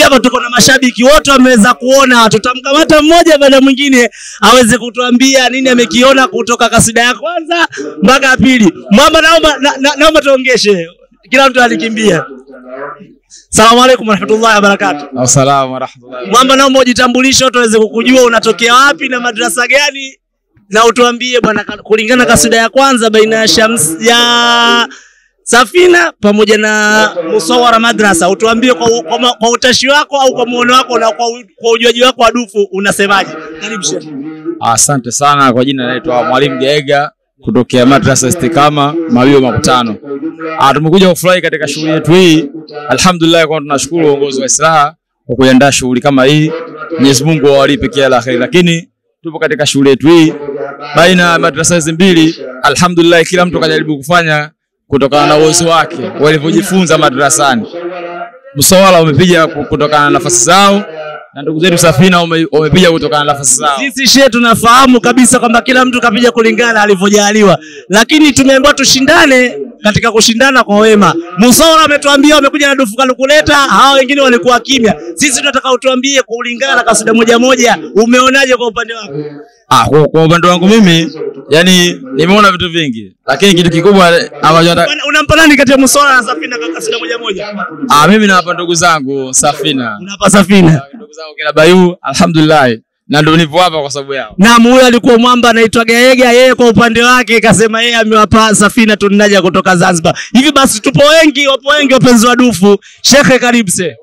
Hivi hapa tuko na mashabiki wote wameweza kuona, tutamkamata mmoja baada ya mwingine aweze kutuambia nini amekiona kutoka kasida ya kwanza mpaka ya pili. Mwamba, naomba na, na, naomba tuongeshe, kila mtu alikimbia. Salamu alaikum warahmatullahi wabarakatuh. Assalamu warahmatullahi. Mwamba, naomba ujitambulishe, watu waweze kukujua unatokea wapi na madrasa gani, na utuambie bwana, ka- kulingana kasida ya kwanza baina ya Shams ya Safina pamoja na Musawara Madrasa, utuambie kwa, kwa, ma- kwa utashi wako au kwa muono wako na kwa, u- kwa ujuaji wako wa dufu unasemaje? Karibu Sheikh. Asante sana kwa jina naitwa Mwalimu Geega kutokea Madrasa Istikama Mawio Makutano. Ah, tumekuja kufurahi katika shughuli yetu hii. Alhamdulillah kwa tunashukuru uongozi wa Islaha kwa kuandaa shughuli kama hii. Mwenyezi Mungu awalipe kila la kheri. Lakini tupo katika shughuli yetu hii baina ya madrasa hizi mbili. Alhamdulillah kila mtu kajaribu kufanya kutokana na uwezo wake walivyojifunza madrasani. Msawala wamepiga kutokana na nafasi zao na ndugu zetu Safina wame- wamepiga kutokana na nafasi zao. Sisi shehe tunafahamu kabisa kwamba kila mtu kapija kulingana alivyojaliwa, lakini tumeambiwa tushindane katika kushindana kwa wema. Musawara ametuambia wamekuja na dufu kalukuleta, hao wengine walikuwa kimya. Sisi tunataka utuambie kulingana na kasida moja moja, umeonaje kwa upande wako? Ah, kwa, kwa upande wangu mimi yani nimeona vitu vingi, lakini kitu kikubwa ambacho nataka- Bwana, Unampa nani kati ya Musawara na Safina kwa kasida moja moja? ah, mimi nawapa ndugu zangu Safina, Unapa Safina. ndugu zangu kina Bayu, alhamdulillah, na ndio nipo hapa kwa sababu yao. Naam, huyo alikuwa mwamba anaitwa Gaega. Yeye kwa upande wake kasema yeye amewapa Safina tunaja kutoka Zanzibar. Hivi basi tupo wengi, wapo wengi wapenzi wa dufu. Shekhe, karibu se.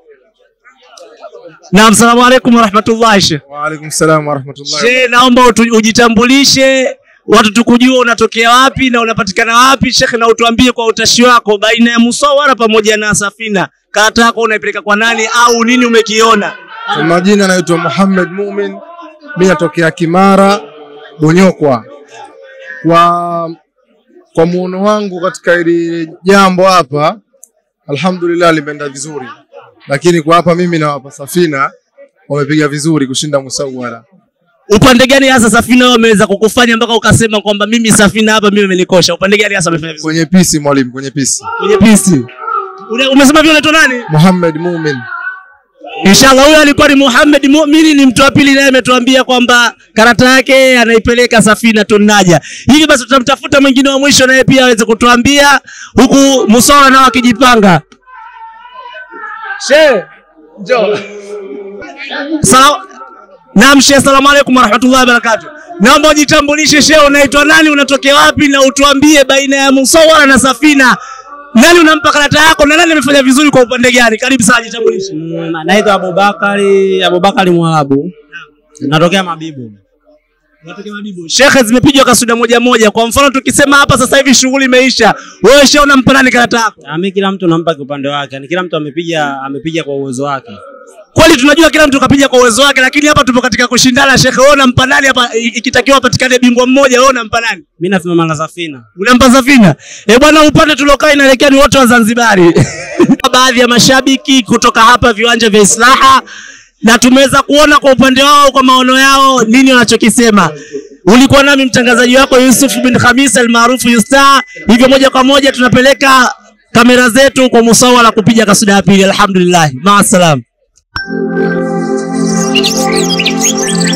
Naam, salamu alaikum warahmatullahi shekhe. Waalaikum salam warahmatullahi. Shehe, naomba utu- ujitambulishe, watu tukujua unatokea wapi na unapatikana wapi shekhe, na utuambie kwa utashi wako baina ya Musawara pamoja na Safina, karata yako unaipeleka kwa nani au nini umekiona? Kwa majina naitwa Muhammad Mumin, mimi natokea Kimara Bonyokwa. Kwa kwa muono wangu katika hili jambo hapa, alhamdulillah limeenda vizuri, lakini kwa hapa mimi nawapa Safina wamepiga vizuri kushinda Musawala. upande gani hasa Safina wameweza kukufanya mpaka ukasema kwamba mimi Safina hapa mimi amenikosha? Upande gani hasa amefanya vizuri? Kwenye pisi mwalimu, kwenye pisi. Kwenye pisi. Ule- Umesema vile unaitwa nani? Muhammad Mumin. Inshallah huyo alikuwa ni Muhammad Mu'mini, ni mtu wa pili naye ametuambia kwamba karata yake anaipeleka Safina Tunaja. Hivi basi tutamtafuta mwingine wa mwisho naye pia aweze kutuambia huku Musawara nao akijipanga. Shehe, njoo. Salam. Naam Shehe, asalamu alaykum warahmatullahi wabarakatuh. Naomba ujitambulishe Shehe, unaitwa nani, unatokea wapi na utuambie baina ya Musawara na Safina nani unampa karata yako na nani amefanya vizuri kwa upande gani? Karibu sana, jitambulishe. Mm, naitwa Abubakari Abubakari Mwarabu, natokea Mabibu. Shekhe, zimepigwa kasuda moja moja. Kwa mfano tukisema hapa sasa hivi shughuli imeisha, wewe shehe unampa nani karata yako? Ah, mi kila mtu nampa kiupande wake, yani kila mtu amepiga amepiga kwa uwezo wake. Kweli tunajua kila mtu kapiga kwa uwezo wake, lakini hapa tupo katika kushindana. Shekhe, wewe unampa nani hapa? I- Ikitakiwa apatikane bingwa mmoja, wewe unampa nani? Mi nasimama na Safina. Unampa Safina? Eh bwana, upande tuliokaa inaelekea ni wote wa Zanzibari. Baadhi ya mashabiki kutoka hapa viwanja vya Islaha na tumeweza kuona kwa upande wao, kwa maono yao, nini wanachokisema. Ulikuwa nami mtangazaji wako Yusuf bin Khamis almaarufu Yusta. Hivyo moja kwa moja tunapeleka kamera zetu kwa Musawala kupiga kasuda ya pili. Alhamdulillah, maasalam.